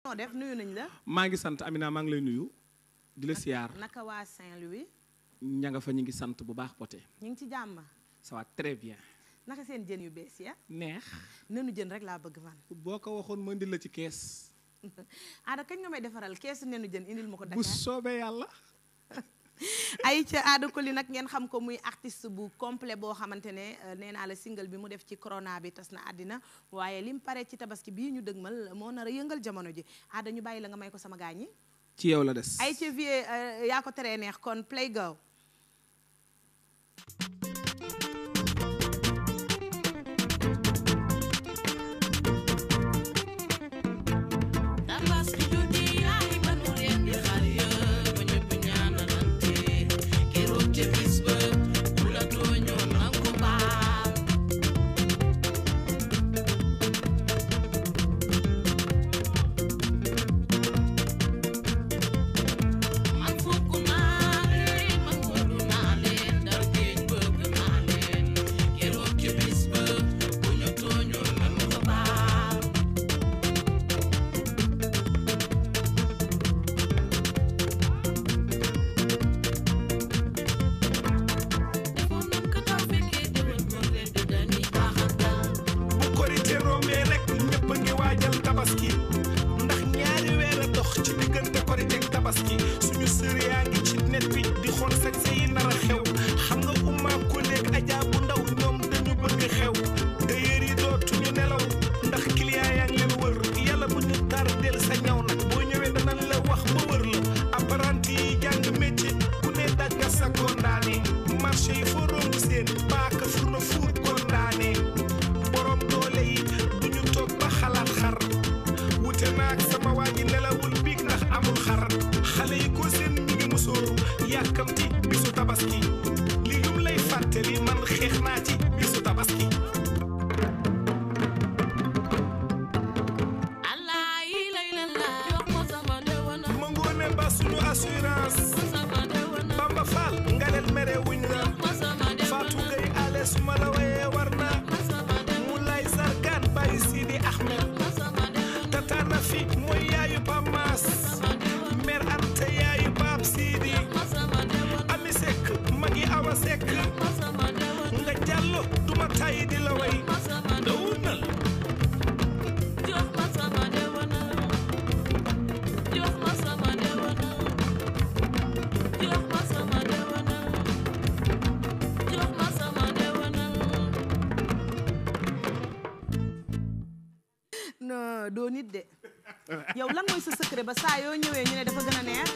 noo def nuyu nañ la maa ngi sant Amina maa ngi lay nuyu di la siyaar naka waa Saint-Louis ña nga fa ñu ngi sant bu baax poté ñu ngi ci jàmm ça va très bien naka seen jën yu bees ya neex nenu jën rek laa bëgg man boo ko waxoon ma indil la ci kees aada kañ nga may defaral keesu nenu jën indil ma ko bu Dakar soobee yàlla ay ca aada ko li nag ngeen xam ko muy artiste bu complet boo xamante ne euh, nee naa la single bi mu def ci corona bi tas na àddina waaye lim pare ci tabaski bii ñu dëgmal moo nar a yëngal jamono ji aada ñu bàyyi la nga may ko sama gaañ yi ci yow la des ay ca vie euh, yaa ko teree neex kon play go Tabaski juddi yaay ba nu leen di xar yëpp ba ñëpp ñaanalante keroog ca bis ba ku la tooñoon nang ko baal man fukk naa leen man wóolu naa leen dal géej bëgg naa leen keroog ca bis ba ku ñu tooñoon nang ko baal defoon nañ ko daaw fekkee déwén kon ren di dañuy baaxantal bu korite rombee rek ñëpp a ngi waajal tabaski ndax ñaari weer a dox ci diggante korite ak tabaski suñu sër yaa ngi ci net bi di xool sañse yi nar a xew xam nga umma ko léeg ajaa bu ndaw ñoom dañu bëgg xew tailleur yi dootuñu nelaw ndax client yaa ngi leen wër yàlla bu ñu tardeel sa ñaw nag boo ñëwee danañ la wax ba wër la apprenti yi jàng métier ku ne dagga sa kondaane marché yi foo romb seen paaka furna fuur kondaane borom doole yi duñu toog ba xalaat xar wute naag sama waa ji nelawul biig ndax amul xar xale yi ko seen mi ngi musóoru yàkkamti bisu tabaski li lum lay fàttali man xeex naa ci bisu tabaski allah yi lay la la jox ma sama ndewana ma ngoone ba suñu assurance sama ndewana Bamba Fall ngalel mere wuñ la ma sama Fatou ndewana Gueye ale suma la wayee war na ma sama ndewana mu lay sargaan bàyyi Sidi Ahmed ma sama ndewana tataana fi mooy yaayu Pam Maas sama ndewana mère Anta yaayu Pape Sidi ma sama ndewana Ami Seck magi Awa Seck ma sama ndewana nga jàllo duma tàyyi di la way ma sama ndewana dawunal jox ma sama ndewana jox ma sama ndewana jox ma sama ndewana jox ma sama ndewana non doo nit de yow lan mooy sa secret ba saa yoo ñëwee ñu ne dafa gën a neex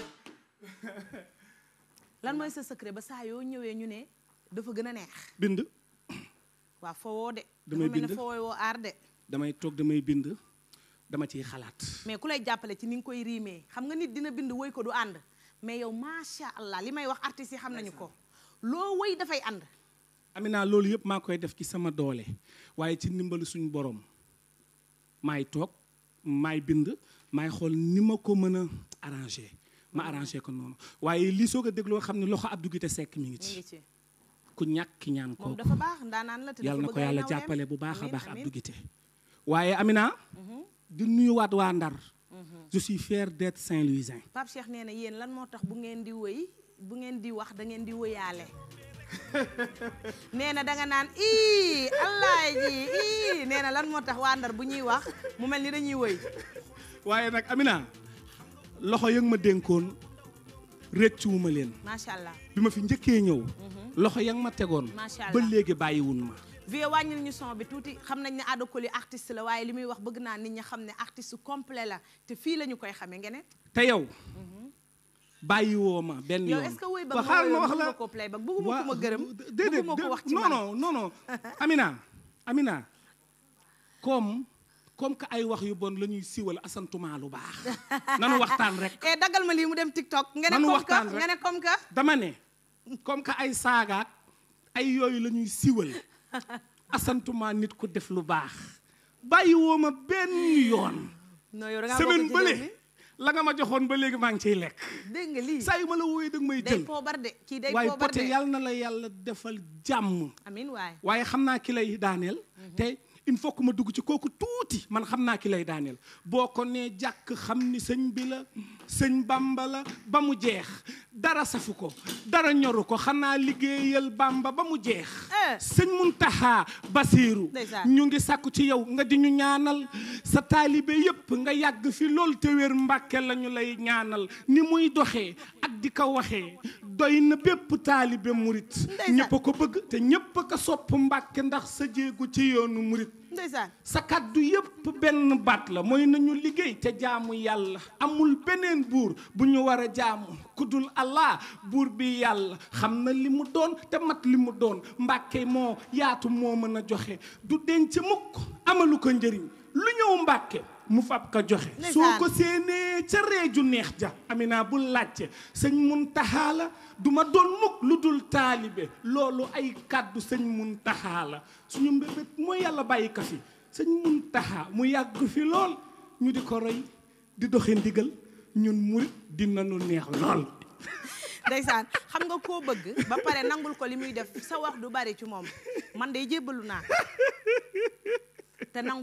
lan mooy sa secret ba saa yoo ñëwee ñu ne dafa gën a neex bind waa fowoo de Damay dafa mel ne bind. fowoo woo aar de damay toog damay bind dama ciy xalaat mais ku lay jàppale ci ni nga koy riimee xam nga nit dina bind woy ko du ànd mais yow macha allah li may wax artistes yi xam nañu ko loo woy dafay ànd Amina loolu yëpp maa koy def ci sama doole waaye ci ndimbalu suñu borom maay toog maay bind maay xool ni ma ko mën a arrangé ma arrangé ko noonu waaye lii soo ko dégloo xam ne loxo Abdou Guité Seck mi ngi mu ngi ci ci ku ñàkk ki ñaan moom kooku dafa baax ndaanaan la te yàlla na dafa ko bëgg ay yàlla nawleem. jàppale bu baax a Amiin, baax amiin. Abdou Guité waaye Amina di nuyuwaat waa Ndar je suis fier d'être Saint-Louisin Pape Cheikh nee na yéen lan moo tax bu ngeen di wëy bu ngeen di wax da ngeen di wëyaale nee na danga naan ii allah ji ii nee na lan moo tax waa Ndar bu ñuy wax mu mel ni dañuy wëy waaye nag Amina loxo yëg ma dénkoon rëccuwuma leen macha allah bi ma fi njëkkee ñëw loxo ya nga ma tegoon Macha ba Allah. léegi bàyyiwun ma vie wàññil ñu son bi tuuti xam nañ ne Ada Coly artiste la waaye li muy wax bëgg naa nit ñi xam ne artiste complet la te fii la ñu koy xamee ngeen te yow bàyyiwoo ma benn yow yoon est-ce que woy ba Ba nga xaaral ma woyoon wax la bëgguma ko playback bëgguma Waa- ko ma gërëm déedéet bëgguma ko wax ci non man non non non Amina Amina comme comme que ay wax yu bon la ñuy siwal asantuma lu baax nanu waxtaan rek eh daggal ma lii mu dem TikTok nga ne Nanu comme waxtaan que rek. nga ne comme que dama ne comme que ay saagaat ay yooyu la ñuy siwal asantuma nit ku def lu baax bàyyiwoo ma benn yoon non yow da ngaa semaine bokk ci réew mi bële la nga ma joxoon ba léegi maa ngi ciy lekk dégg nga lii saa yu ma la wooyee da nga may day jël poobar de kii day waaye poobar pote de yàlla na la yàlla defal jàmm amin waay waaye xam naa ki lay daaneel te il faut que ma dugg ci kooku tuuti man xam naa ki lay daaneel boo ko nee jàkk xam ni sëñ bi la sëñ Bamba la ba mu jeex dara safu ko dara ñoru ko xanaa liggéeyal Bamba ba mu jeex Eh. sëñ Muntaxa Basiiru Ndeysaan. ñu ngi sàkku ci yow nga di ñu ñaanal sa taalibe yépp nga yàgg fi lool te wér mbàkke la ñu lay ñaanal ni muy doxee ak di ko waxee doy na bépp taalibe murit Ndeysaan. ñépp a ko bëgg te ñépp a ko sopp mbàkke ndax sa jéegu ci yoonu murit ndeysaan sa kàddu yépp benn baat la mooy nañu liggéey te jaamu yàlla amul beneen buur bu ñu war a jaamu ku dul Allah buur bi yàlla xam na li mu doon te mat li mu doon mbàkke moo yaatu moo mën a joxe du denc mukk amalu ko njëriñ lu ñëw mbàkke mu fab ko joxe Ndeysaan. soo ko séenee ca reeju neex ja amina bul laajte sëñ Muntaxa la du ma doon mukk lu dul taalibe loolu ay kàddu sëñ Muntaxa la suñu mbébét mooy yàlla bàyyi ka fi sëñ Muntaxa mu yàgg fi lool ñu di ko roy di doxe ndigal ñun murit dinañu neex lool ndeysaan xam nga koo bëgg ba pare nangul ko li muy def sa wax du bari ci moom man day jébbalu naa te nangu